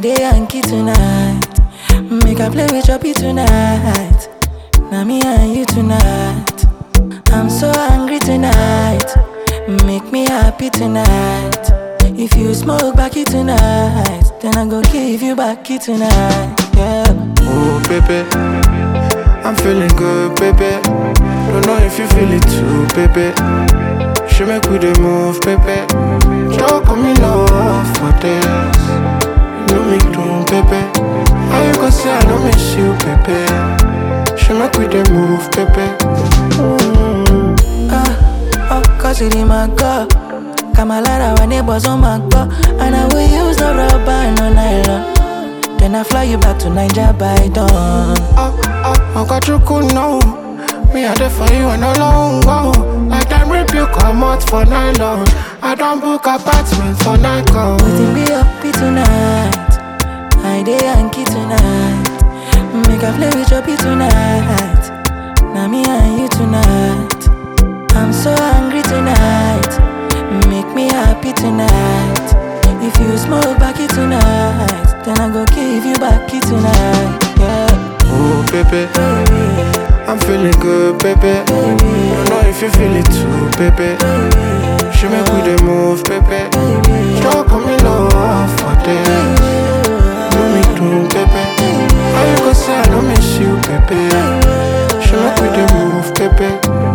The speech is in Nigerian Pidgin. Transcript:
dey Yankee tonight. Make I play with Choppy tonight. Now me and you tonight. I'm so angry tonight. Make me happy tonight. If you smoke backy tonight, then I go give you backy tonight. Yeah. Oh, baby. I'm feeling good, baby. Don't know if you feel it too, baby. She make we the move, baby. Talk on me love for this. You know me doing, baby. How you gonna say I don't miss you, baby? She make we the move, baby. Mm. Ah, oh, cause it in my car. Kamalara, our neighbors on my car. And I will use the rubber, no nylon. Then I fly you back to Niger by dawn. Oh, oh, I got you cool now. Me I there for you and no long go. Like them rip you come out for nylon. I don't book apartment for Nikon. Waiting be happy tonight. I dey Yankee tonight. Make I play with Choppy tonight. Now me and you tonight. I'm so angry tonight. Make me happy tonight. If you smoke backy tonight, then I go give you backy tonight. Yeah, Oh, baby. baby, I'm feeling good, baby. Don't know if you feel it too, baby. She make we the move, baby. Talk on me love for this. Do me do, baby. How you gonna say I don't miss you, baby? She make we the move, baby.